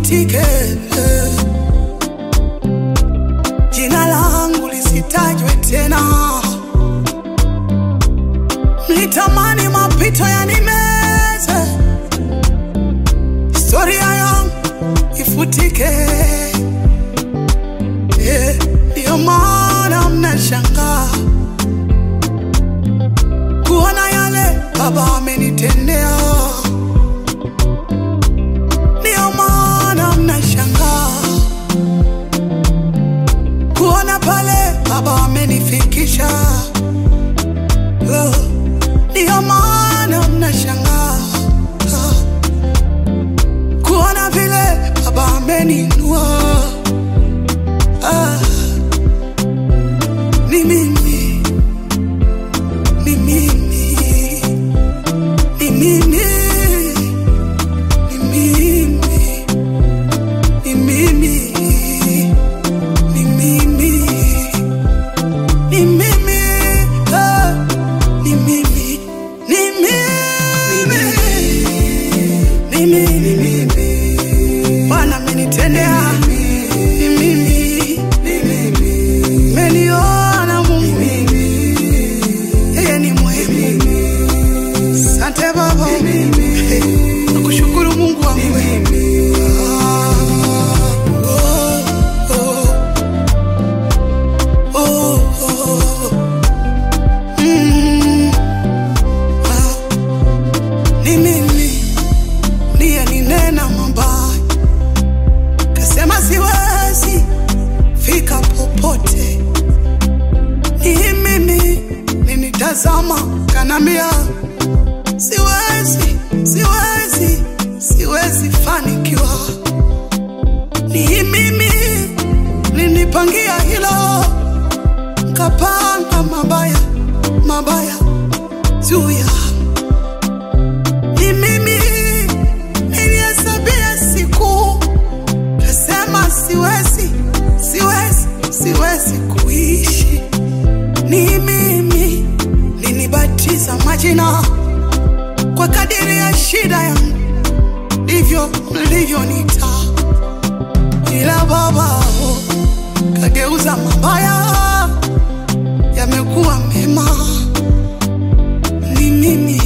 ifutike, jina langu lisitajwe tena. Mlitamani mapito yanimeze, historia yangu ifutike. Eh, Ndiyo maana mnashangaa kuona yale Baba amenitendea. Ndiyo maana mnashangaa kuona pale Baba amenifikisha. Oh, Ndiyo maana mnashangaa ah, kuona vile Baba ameninua. Ah, ni mimi, ni mimi, ni mimi, ni mimi, ni mimi, ni mimi, ni mimi, ah, ni mimi, ni mimi, ni mimi, ni mimi. Bwana amenitendea, ni mimi, ni mimi, meniona Mungu, yeye ni mwema. Asante Baba, Hey, nakushukuru Mungu wangu. Ah, oh, oh, oh, oh. Mm, ah, ni mimi ndiye ninena mabaya, kasema siwezi fika popote. Ni mimi ninitazama, kanambia siwezi, siwezi, siwezi fanikiwa. Ni mimi ninipangia hilo, nkapanga mabaya mabaya juu ya ni mimi nilihesabia siku, kasema siwezi, siwezi, siwezi kuishi. Ni mimi ninibatiza majina kwa kadiri ya shida yangu, ndivyo mlivyonita, ila Baba oh, kageuza mabaya yamekuwa mema. Ni mimi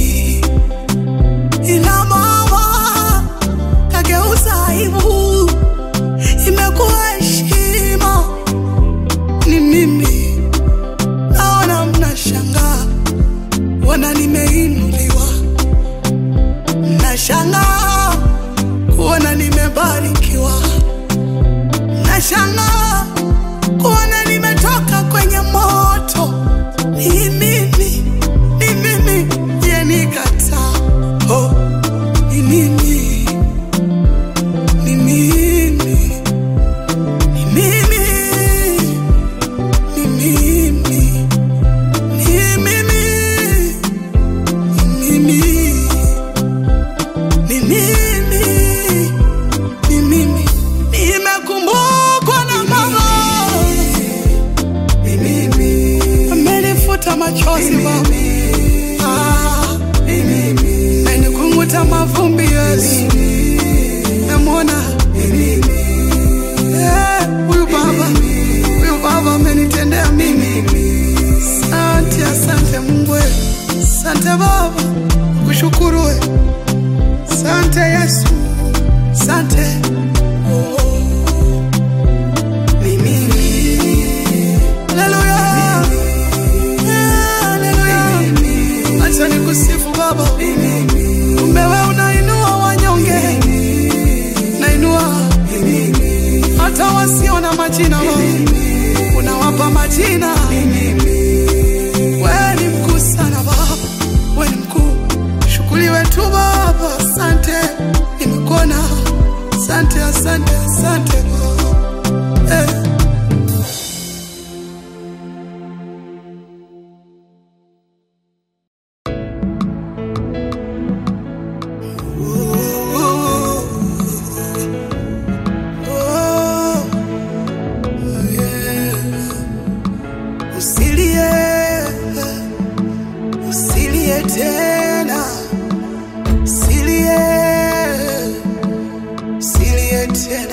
ila Baba kageuza aibu imekuwa heshima. Ni mimi naona mnashangaa, wana nimeinuliwa, mnashangaa kuona nimebarikiwa, mnashangaa kuona nimetoka kwenye moto. Ni mimi, ni mimi yenikataa. Oh, ni mimi, ni mimi, ni mimi, ni mimi, ni mimi, ni mimi, ni mimi, ni mimi. Nimekumbukwa na Baba, amenifuta machozi Baba, Ah, amenikunguta mavumbi Yesu, namwona Eh, huyu Baba, huyu Baba amenitendea mimi. Asante, asante Mungu, we. asante Baba, kushukuru we. asante Yesu, asante oh. Ni mimi. Haleluya. Haleluya. Acha nikusifu Baba, kumbe wewe unainua wanyonge, nainua hata wasio na majina Baba, unawapa majina. Wewe ni mkuu sana Baba, wewe ni mkuu. Shukuriwe tu Baba, asante, nimekuona. Asante, asante, asante Baba. Eh. Usilie, usilie tena, usilie, usilie tena.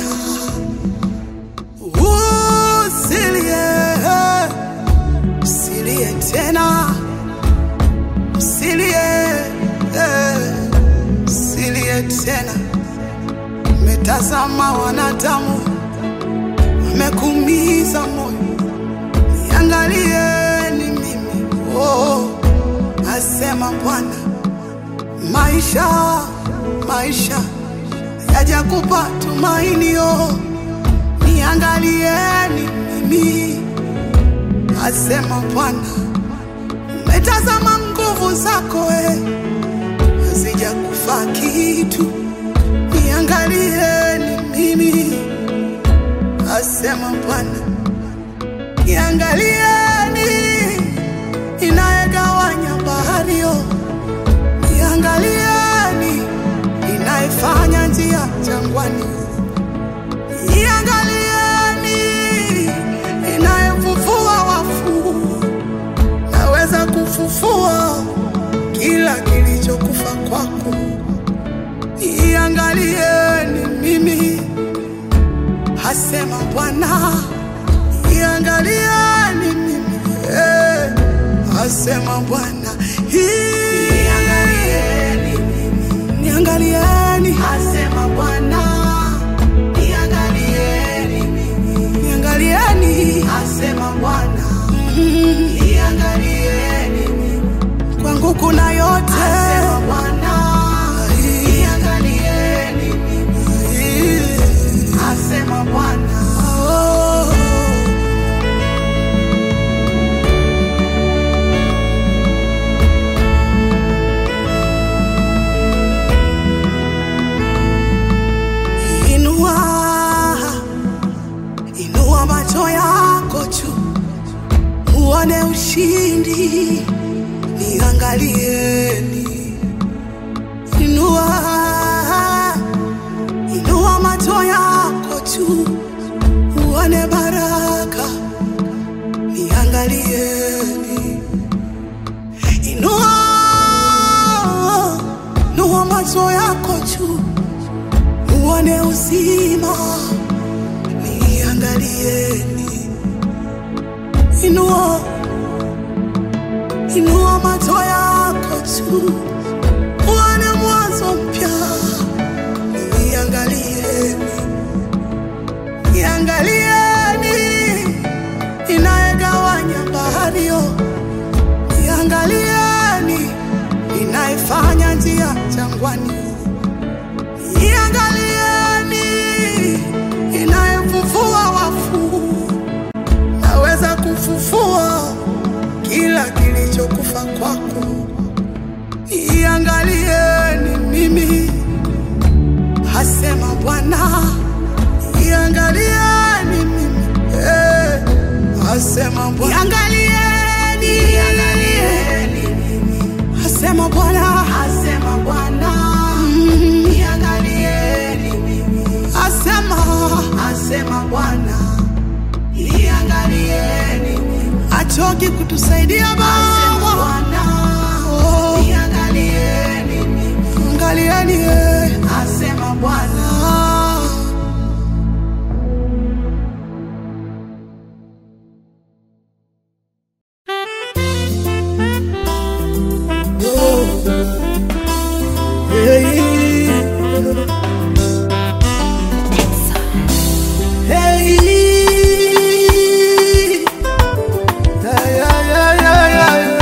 tena. Metazama wanadamu wamekuumiza moyo, niangalieni mimi. Oh, asema Bwana, maisha maisha yajakupa tumainio, niangalieni mimi, asema Bwana. Metazama nguvu zako we, hazijakufa kitu, niangalieni mimi, asema Bwana. Niangalieni inayegawanya bahari yo, niangalieni inayefanya njia jangwani, niangalieni inayefufua wafu naweza kufufua kila kilichokufa kwako. Iangalieni mimi, hasema Bwana. Iangalieni mimi, eh, hasema Bwana. Iangalieni mimi, niangalieni, hasema Bwana. Niangalieni mimi, niangalieni, hasema Bwana. Mm, Niangalieni mimi, kwangu kuna yote, hasema Bwana. Niangalieni mimi, hasema Bwana. Oh. Inua, inua macho yako juu, uone ushindi, niangalieni. Inua, inua macho yako juu, uone baraka, niangalieni. Inua, inua macho yako juu uone uzima, niangalieni. Inua, inua macho yako juu, uone mwanzo mpya, niangalieni. Niangalieni inayegawanya bahari yo, niangalieni inayefanya njia jangwani Iangalieni inayefufua wafu, naweza kufufua kila kilichokufa kwako. Iangalieni mimi, hasema Bwana. Iangalieni mimi, eh, hasema Bwana. Iangalieni, iangalieni Asema Bwana, asema Bwana, Mm. niangalieni mimi. Asema, asema Bwana, niangalieni mimi. Achoki kutusaidia Baba, Bwana, oh. niangalieni mimi. Angalieni, eh. asema Bwana. Hey. Yeah, yeah, yeah, yeah, yeah.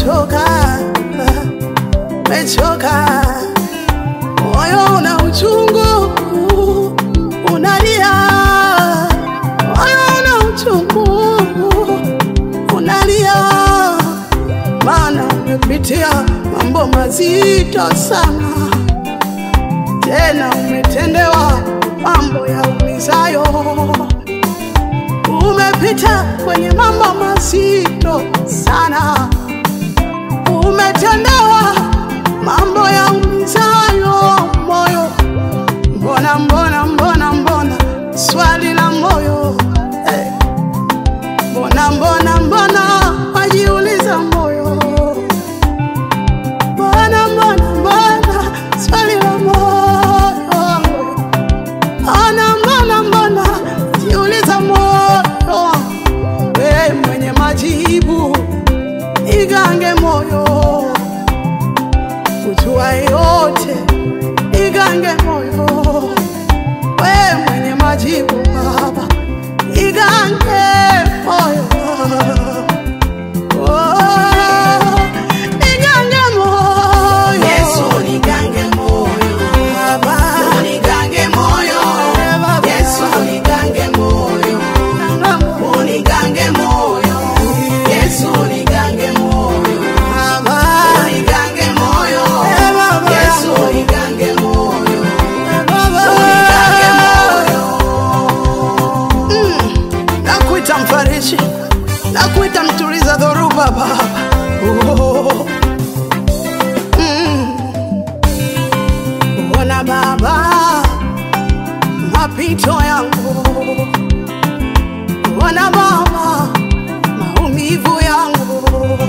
umechoka, umechoka, moyo una uchungu, unalia, moyo una uchungu, unalia, maana umepitia mambo mazito sana, tena umetendewa mambo ya umizayo umepita kwenye mambo mazito sana, umetendewa mambo ya umizayo moyo. Mbona, mbona, mbona, mbona, swali la moyo eh. Mbona, mbona, mbona, wajiuliza moyo. Mbona, mbona, mbona, swali la moyo Mbona, mbona, mbona, jiuliza moyo, we mwenye majibu, igange moyo, kujua yote, igange moyo, we mwenye majibu Baba, igange moyo, oh, igange moyo, Yesu unigange moyo, Baba, unigange moyo, Baba. Yesu unigange moyo, unigange moyo, Yesu unigange moyo, Baba. unigange moyo, Yesu unigange moyo, unigange moyo. nakuita mfariji, nakuita mtuliza dhoruba Baba. Oh. Mm. Ona Baba mapito yangu, ona Baba maumivu yangu,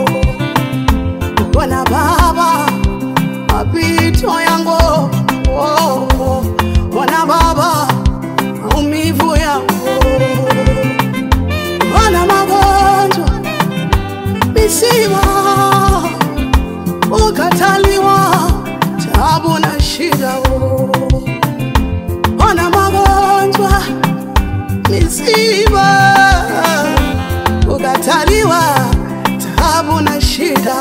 ona Baba mapito yangu, oh. ona Baba maumivu yangu Ona magonjwa, misiba, ukataliwa, tabu na shida. oh. Ona magonjwa, misiba, ukataliwa, tabu na shida.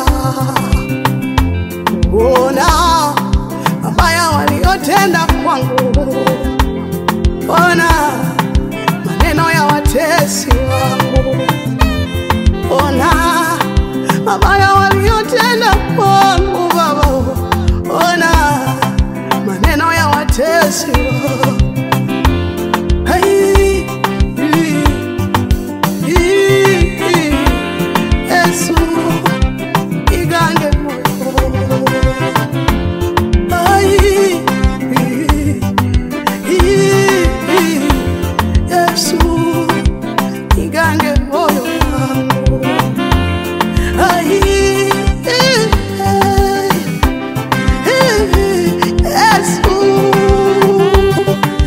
Ona mabaya waliotenda kwangu, ona maneno ya watesi wangu, ona mabaya waliotenda kwangu Baba, ona maneno ya watesi wangu. Hai, i, i, i, Yesu, igange moyo. Hai, i, i, Yesu, igange moyo wangu. Ai, eh, eh, eh, Yesu,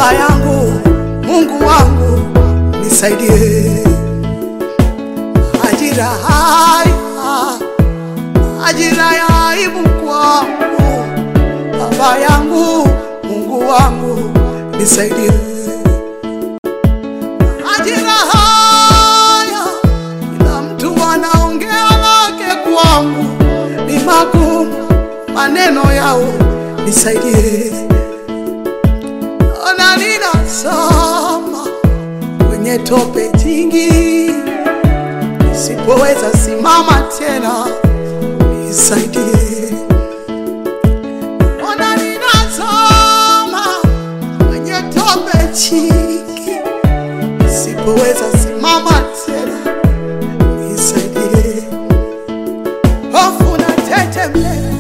Baba yangu, Mungu wangu, nisaidie. Ajira haya, ajira ya aibu kwangu. Baba yangu, Mungu wangu, nisaidie. Ajira haya, kila mtu anaongea lake kwangu, ni magumu maneno yao, nisaidie. Ona ninasoma kwenye tope jingi, nisipoweza simama tena, nisaidie. Ona ninasoma kwenye tope jingi, nisipoweza simama tena, nisaidie. Hofu na tetemeko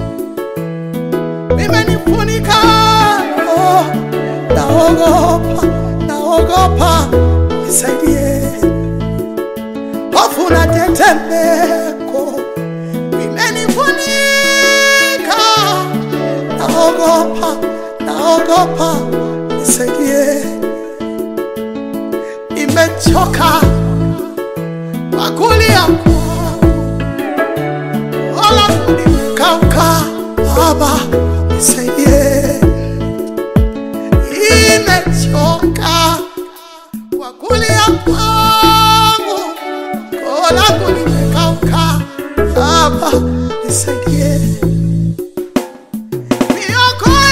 vimenifunika, oh, naogopa, naogopa, nisaidie. Hofu na tetemeko vimenifunika, naogopa, naogopa, nisaidie. Nimechoka kwa kulia kwangu, wala nimekauka, Baba nisaidie. Nimechoka kwa kulia kwangu, koo langu limekauka, Baba nisaidie. Niokoe,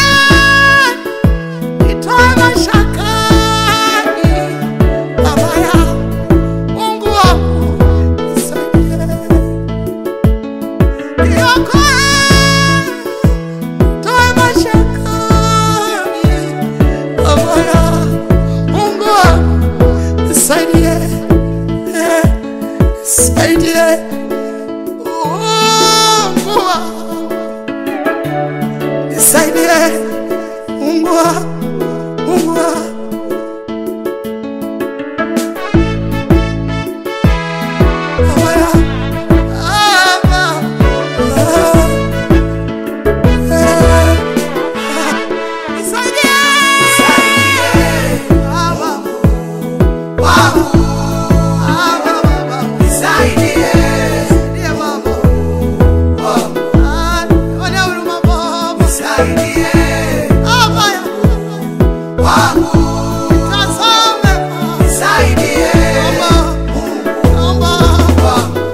nitoe mashakani, Baba yangu, Mungu wangu nisaidie. Niokoe, toe mashakani, Baba yangu, Mungu wangu nisaidie. Eh, nisaidie. Mungu wangu nisaidie. Mungu wangu, Mungu wangu Baba yangu, Baba, ah, eh, ah, nisaidie. Baba, Baba, Baba, Baba, nisaidie Baba. Ah, nione huruma Baba. Baba yangu, nitazame Baba. Naomba, naomba.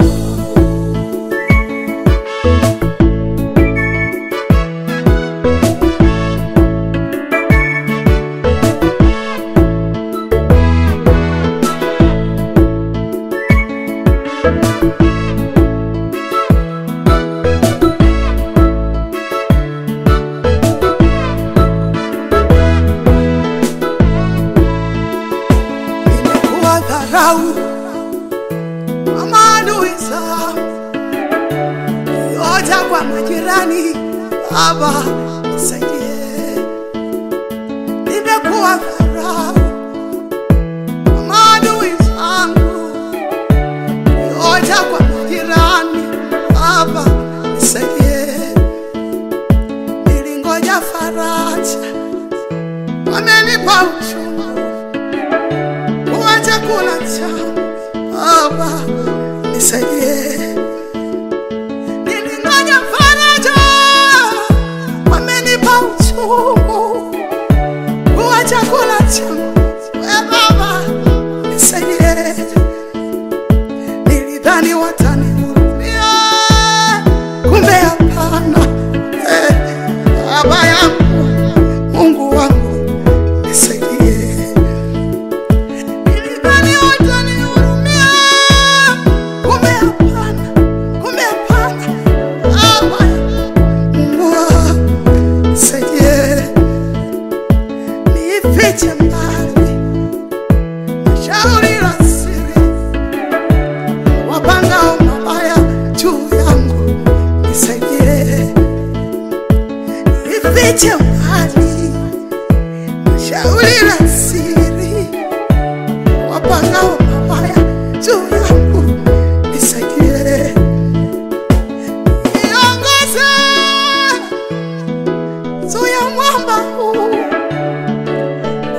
Nimekuwa dharau kwa maadui zangu, yote kwa majirani. Baba nisaidie. Nimekuwa dharau kwa maadui zangu, yote kwa majirani. Baba nisaidie. Nilingoja faraja, wamenipa uchungu wa chakula changu. Baba nisaidie. Nilingoja faraja, wamenipa uchungu wa chakula changu. We Baba nisaidie. Nilidhani watanihurumia, kumbe hapana. Eh, Baba yangu, Mungu wangu nisaidie. Nilidhani watanihurumia, kumbe hapana, kumbe hapana. Baba, Mungu wangu, nisaidie. Nifiche mbali na shauri la siri, wapangao mabaya juu yangu, nisaidie. Nifiche mbali na shauri la siri wapangao mabaya juu yangu nisaidie, niongoze juu ya mwamba huu,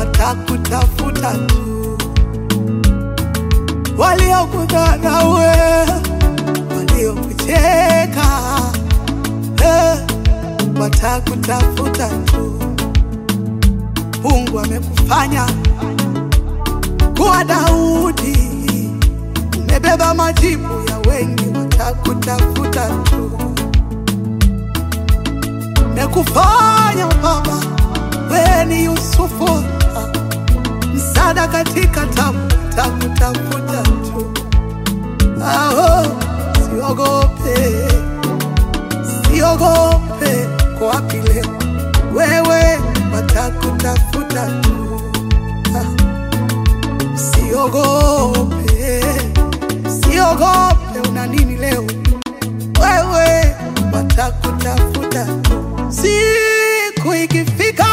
watakutafuta tu, waliokudharau, waliokucheka eh, watakutafuta tu. Mungu amekufanya kuwa Daudi, umebeba majibu ya wengi, watakutafuta tu. Mekufanya baba, we ni Yusufu, msaada katika tabu, watakutafuta tu. Aho, siogope, siogope, kwa wapi leo wewe, watakutafuta tu. Ah. Siogope, siogope, una nini leo? Wewe watakutafuta tu, siku ikifika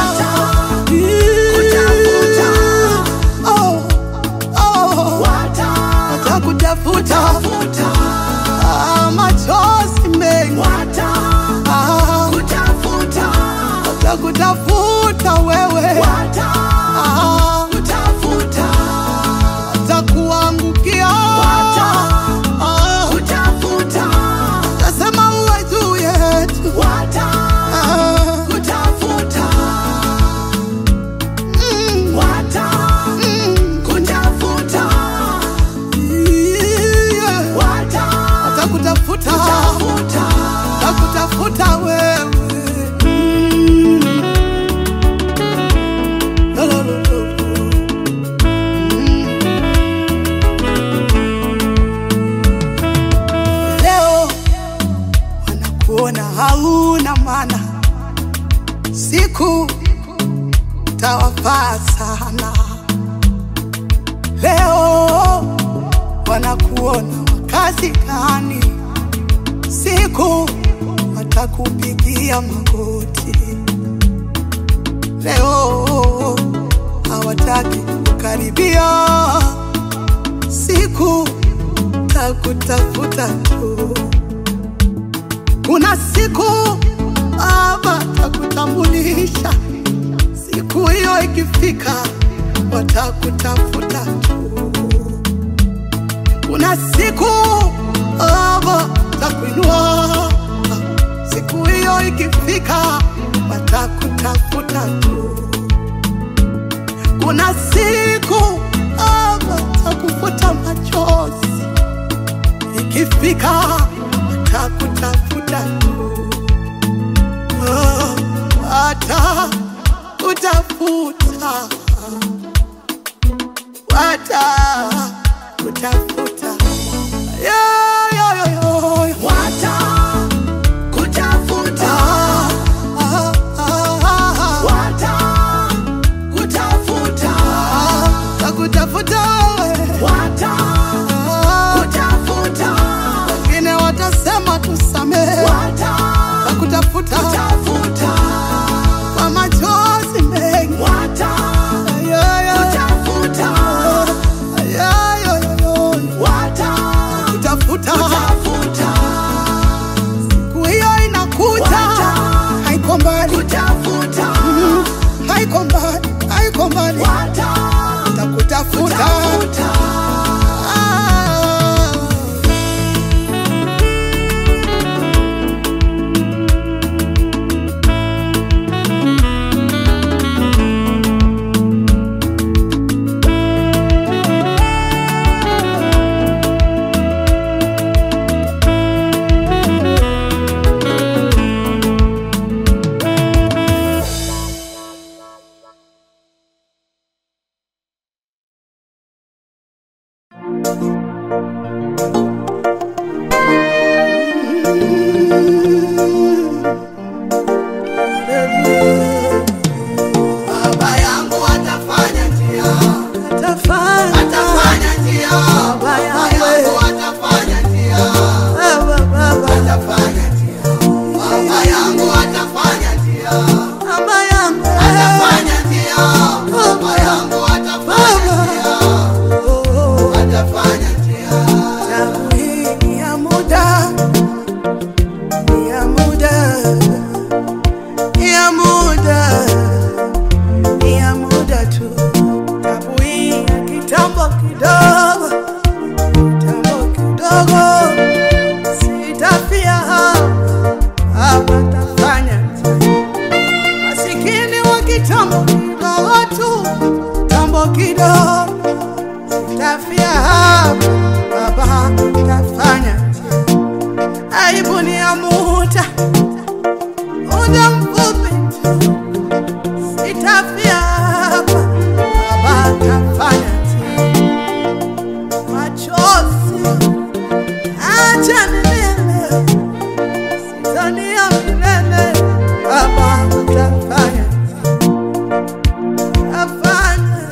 Watakutafuta. Oh, oh, watakutafuta Ah, machozi mengi Ah, watakutafuta wewe Ah, watakuangukia Ah, tasema uwe juu yetu Ah, mm, mm, yeah. watakutafuta watakutafuta wewe Mm. Lo, lo, lo, lo. Mm. Leo wanakuona hauna maana, siku tawafaa sana. Leo wanakuona wakazi gani, siku watakupigia magoti. Leo hawataki kukaribia, siku takutafuta tu. Kuna siku Baba takutambulisha, siku hiyo ikifika, watakutafuta tu. Kuna siku Baba takuinua, siku hiyo ikifika, watakutafuta tu. Kuna siku Baba takufuta machozi, ikifika, watakutafuta tu. Oh, watakutafuta, watakutafuta. Yo, yo, yo, yo, yo. Ah, ah, ah, ah. Watakutafuta wewe. Ah, wengine watasema tusamehe, wakutafuta kwa machozi mengi. Yo, yo, yo, yo, yo, yo. Kutafuta siku hiyo inakuja, haiko mbali, haiko mbali, haiko mbali, takutafuta kitambo kidogo tu, kitambo kidogo tafia hapa, Baba tafanya aibu ni ya muda muda mfupi tu, sitafia hapa, Baba tafanya machozi acha milele, sitania milele, Baba tafanya tafanya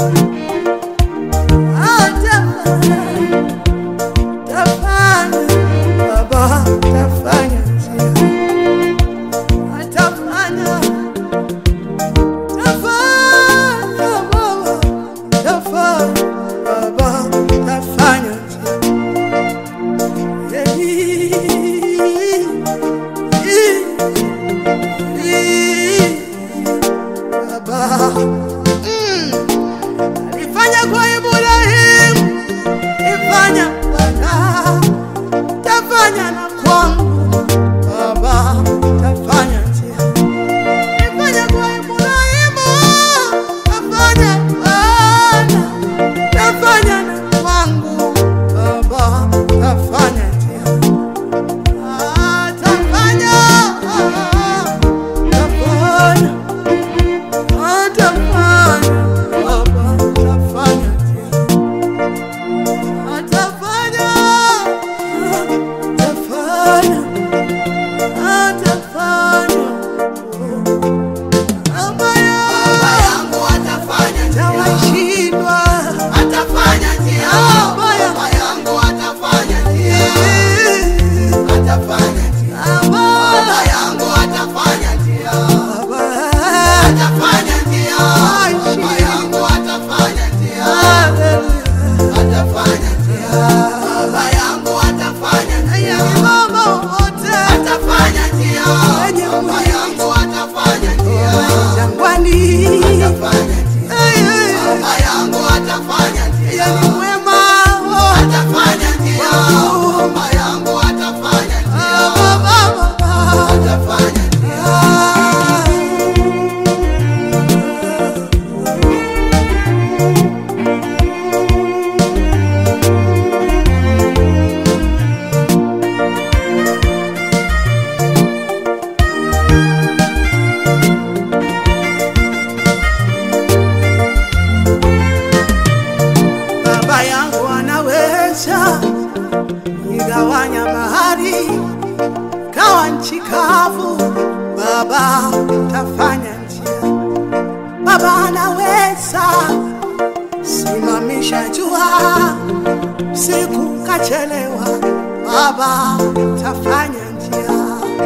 Alifanya kwa Ibrahimu, ifanya Bwana, tafanya na kwangu Baba, tafanya njia. Ifanya kwa Ibrahimu, tafanya Bwana, tafanya na kwangu Baba, tafanya njia. Ah, tafanya, tafanya atafanya Baba, atafanya njia. atafanya atafanya atafanya ambayo Baba yangu atafanya njia. tawashindwa Atafanya njia. Baba Baba yangu atafanya njia. Atafanya njia. Baba yangu atafanya njia. Atafanya njia. Baba yangu atafanya njia. Atafanya njia. Baba yangu atafanya njia. Atafanya njia. Baba yangu atafanya njia. jangwani Atafanya njia. Baba yangu atafanya njia. yani mwema Atafanya njia. Baba yangu atafanya njia. Atafanya njia. Baba yangu anaweza igawanya bahari kawa nchi kavu. Baba tafanya njia. Baba anaweza simamisha jua siku kachelewa. Baba tafanya njia.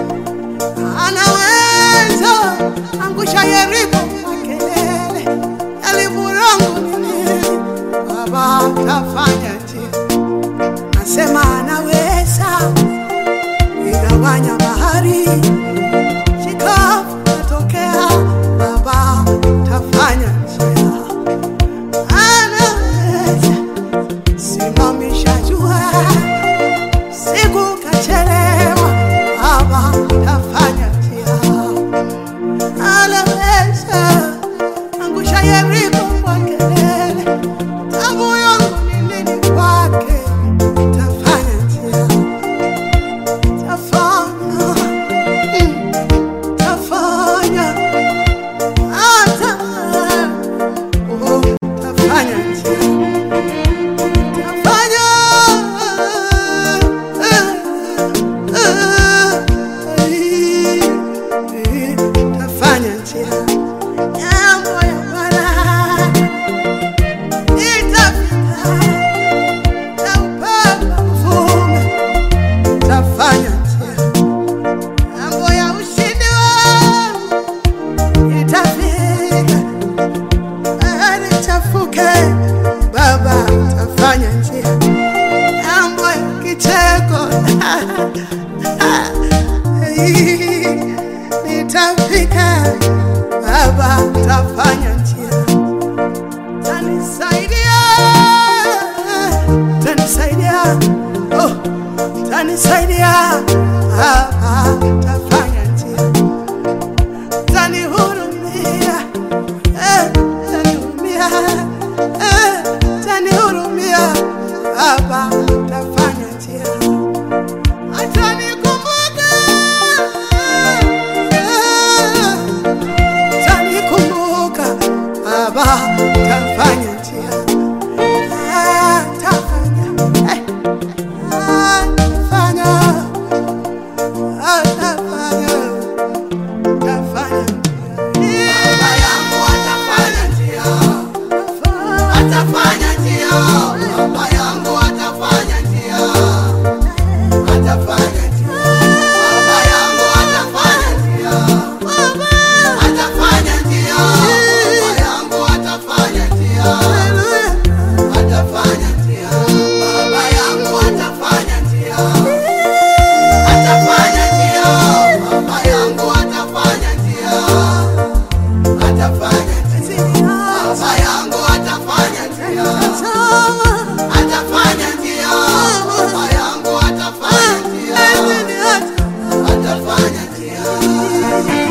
Anaweza angusha Yeriko kwa kelele yalivurangu nini Baba tafanya njia, nasema anaweza igawanya bahari chikavu natokea. Baba tafanya njia, anaweza simamisha jua siku kachelewa. Baba tafanya njia, anaweza angusha Yeriko kwa kelele tabu yangu ni nini kwake? Tafanya njia, tafanya, mm, tafanya, hata, oh, tafanya njia, tafanya, eh, eh, eh, tafanya njia, jambo ya baraka itapita na upepo uvume, tafanya njia, mambo ya ushindi wangu itafika, bahari chafuke, Baba tafanya njia, mambo ya kicheko nitafika, Baba tafanya njia tanisaidia, tanisaidia, oh, tanisaidia, Baba tafanya njia, tanihurumia, atafanya njia. Baba yangu atafanya njia. Atafanya njia. Baba yangu atafanya njia. Atafanya njia.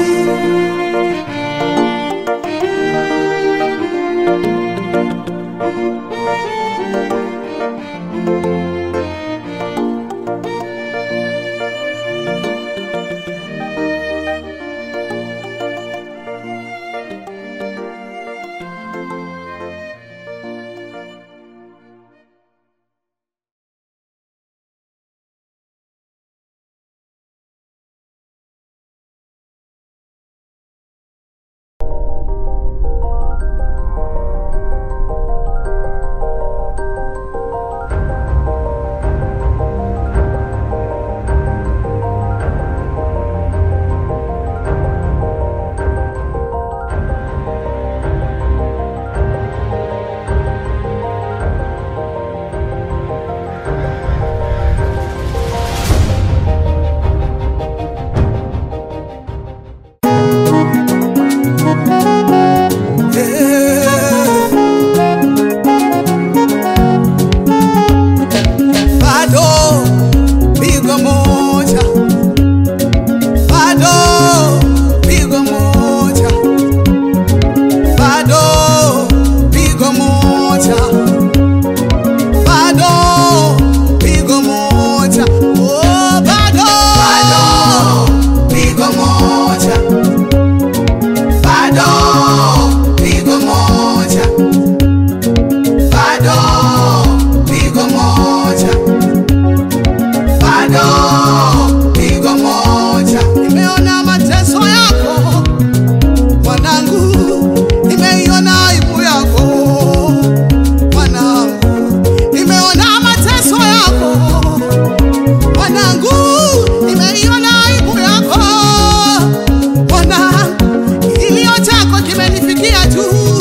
bado pigo moja, bado pigo moja, bado pigo moja, bado pigo moja, oh bado Bado pigo moja. Bado pigo moja. Bado pigo moja. Bado pigo moja. nimeona mateso yako mwanangu, nimeiona aibu yako mwanangu, nimeona mateso yako mwanangu, nimeiona aibu yako mwanangu, kilio chako kimenifikia juu